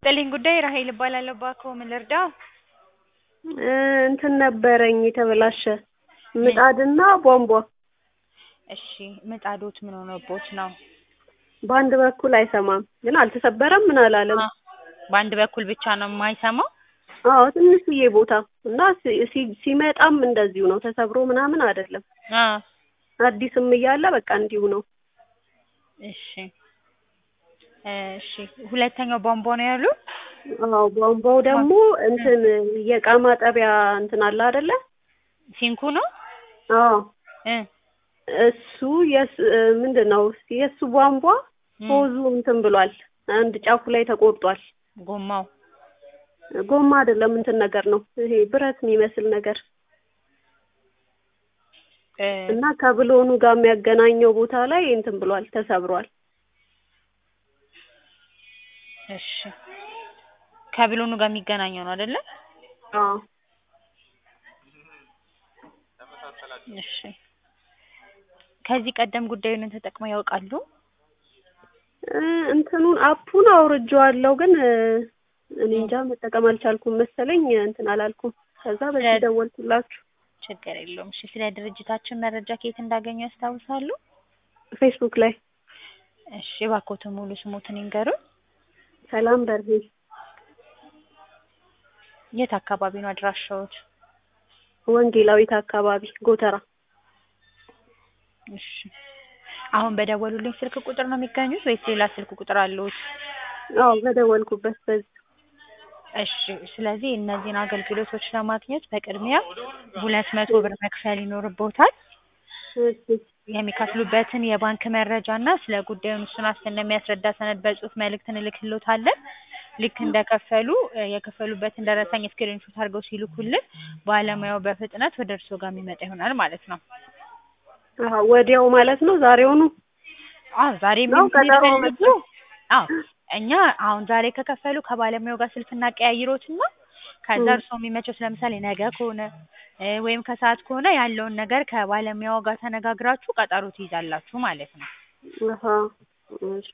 ይስጥልኝ ጉዳይ ራሄል እባላለሁ። እባክዎ ምን ልርዳው? እንትን ነበረኝ የተበላሸ ምጣድና ቧንቧ እሺ ምጣዶት ምን ሆኖቦት ነው? በአንድ በኩል አይሰማም፣ ግን አልተሰበረም ምን አላለም። በአንድ በኩል ብቻ ነው የማይሰማው? አዎ ትንሽዬ ቦታ እና ሲ- ሲ- ሲመጣም እንደዚሁ ነው፣ ተሰብሮ ምናምን አይደለም። አ አዲስም እያለ በቃ እንዲሁ ነው። እሺ እሺ ሁለተኛው ቧንቧ ነው ያሉ? አዎ ቧንቧው ደግሞ እንትን የእቃ ማጠቢያ እንትን አለ አይደለ? ሲንኩ ነው? አዎ እ እሱ የስ ምንድን ነው የእሱ ቧንቧ ሆዙ እንትን ብሏል። አንድ ጫፉ ላይ ተቆርጧል። ጎማው ጎማ አይደለም እንትን ነገር ነው ይሄ ብረት የሚመስል ነገር እ እና ከብሎኑ ጋር የሚያገናኘው ቦታ ላይ እንትን ብሏል፣ ተሰብሯል። እሺ ከብሎኑ ጋር የሚገናኘው ነው አይደለ? አዎ እሺ ከዚህ ቀደም ጉዳዩን ተጠቅመው ያውቃሉ? እ እንትኑን አፑን አውርጄዋለሁ ግን እ እኔ እንጃ መጠቀም አልቻልኩም መሰለኝ እንትን አላልኩም። ከዛ በዚህ ስለ- ደወልኩላችሁ። ችግር የለውም። እሺ ስለ ድርጅታችን መረጃ ከየት እንዳገኙ ያስታውሳሉ? ፌስቡክ ላይ እሺ እባክዎትን ሙሉ ስሞትን ይንገሩን። ሰላም በርሄ የት አካባቢ ነው አድራሻዎት? ወንጌላዊት አካባቢ ጎተራ። እሺ አሁን በደወሉልኝ ስልክ ቁጥር ነው የሚገኙት ወይስ ሌላ ስልክ ቁጥር አለዎት? አዎ በደወልኩበት በዚህ እሺ ስለዚህ እነዚህን አገልግሎቶች ለማግኘት በቅድሚያ ሁለት መቶ ብር መክፈል ይኖርብዎታል። እሺ የሚከፍሉበትን የባንክ መረጃ እና ስለ ጉዳዩ እሱን ዋስትና የሚያስረዳ ሰነድ በጽሁፍ መልእክት እንልክልዎታለን። ልክ እንደከፈሉ እ የከፈሉበትን ደረሰኝ ስክሪንሾት አድርገው ሲልኩልን ባለሙያው በፍጥነት ወደ እርስዎ ጋር የሚመጣ ይሆናል ማለት ነው። አሀ ወዲያው ማለት ነው ዛሬውኑ? አዎ ዛሬ ነው ምን ቀጠሮ ይፈልጉ? አዎ እኛ አሁን ዛሬ ከከፈሉ ከባለሙያው ጋር ስልክ እናቀያይሮትና ከዛ ም። እርስዎ የሚመቸው ለምሳሌ ነገ ከሆነ እ ወይም ከሰዓት ከሆነ ያለውን ነገር ከባለሙያው ጋር ተነጋግራችሁ ቀጠሮ ትይዛላችሁ ማለት ነው። አሀ እሺ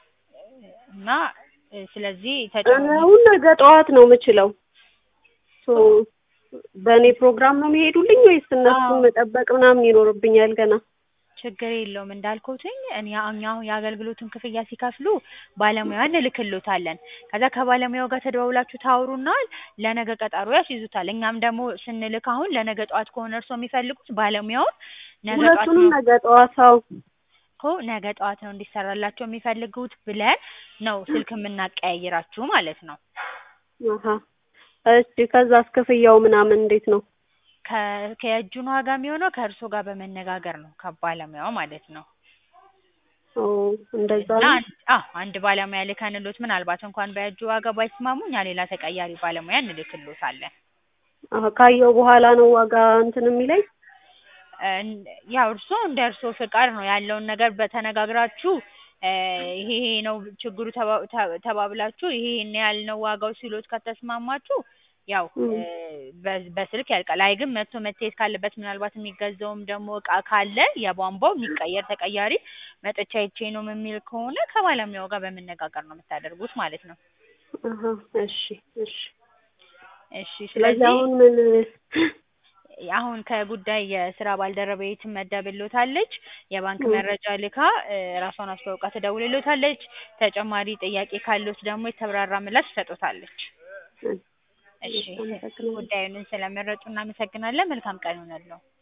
እና እ ስለዚህ እኔ ተጨማሪ አሁን ነገ ጠዋት ነው የምችለው። ሶ በእኔ ፕሮግራም ነው የሚሄዱልኝ ወይስ እነሱን አዎ። መጠበቅ ምናምን ይኖርብኛል ገና? ችግር የለውም እንዳልኩትኝ እኔ እኛ አሁን የአገልግሎቱን ክፍያ ሲከፍሉ ባለሙያ እንልክልዎታለን። ከዛ ከባለሙያው ጋር ተደዋውላችሁ ታወሩና ለነገ ቀጠሮ ያስይዙታል። እኛም ደግሞ ስንልክ አሁን ለነገ ጠዋት ከሆነ እርስዎ የሚፈልጉት ባለሙያውን ነገ ጠዋት ሁለቱንም ነው ነገ ጠዋት አዎ። እኮ ነገ ጠዋት ነው እንዲሰራላቸው የሚፈልጉት ብለን ነው ስልክ የምናቀያይራችሁ ማለት ነው። አሀ እሺ ከዛስ ክፍያው ምናምን እንዴት ነው? ከ ከእጁን ዋጋ የሚሆነው ከእርስዎ ጋር በመነጋገር ነው ከባለሙያው ማለት ነው። ኦ እንደዛ እና ነው? አንድ አዎ አንድ ባለሙያ ልከንልዎት ምናልባት እንኳን በእጁ ዋጋ ባይስማሙ እኛ ሌላ ተቀያሪ ባለሙያ እንልክልዎታለን። አሀ ካየው በኋላ ነው ዋጋ እንትን የሚለኝ? እን- ያው እርስዎ እንደ እርስዎ ፍቃድ ነው ያለውን ነገር በተነጋግራችሁ እ ይሄ ይሄ ነው ችግሩ ተባ- ተ- ተባብላችሁ ይሄ ይሄን ያህል ነው ዋጋው ሲሎት ከተስማማችሁ ያው ም። እ በ- በስልክ ያልቃል። አይ ግን መጥቶ መታየት ካለበት ምናልባት የሚገዛውም ደግሞ እቃ ካለ የቧንቧው የሚቀየር ተቀያሪ መጥቼ አይቼ ነው የሚል ከሆነ ከባለሙያው ጋር በመነጋገር ነው የምታደርጉት ማለት ነው። አሀ እሺ እሺ እሺ ስለዚህ ስለዚህ አሁን ምን አሁን ከጉዳይ የስራ ባልደረባዬ ትመደብልዎታለች። የባንክ ም። መረጃ ልካ እ ራሷን አስተዋውቃ ትደውልልዎታለች። ተጨማሪ ጥያቄ ካለዎት ደግሞ የተብራራ ምላሽ ትሰጥዎታለች። እሺ አመሰግናለሁ። ጉዳዩን ስለመረጡ እናመሰግናለን። መልካም ቀን ይሁንልዎ።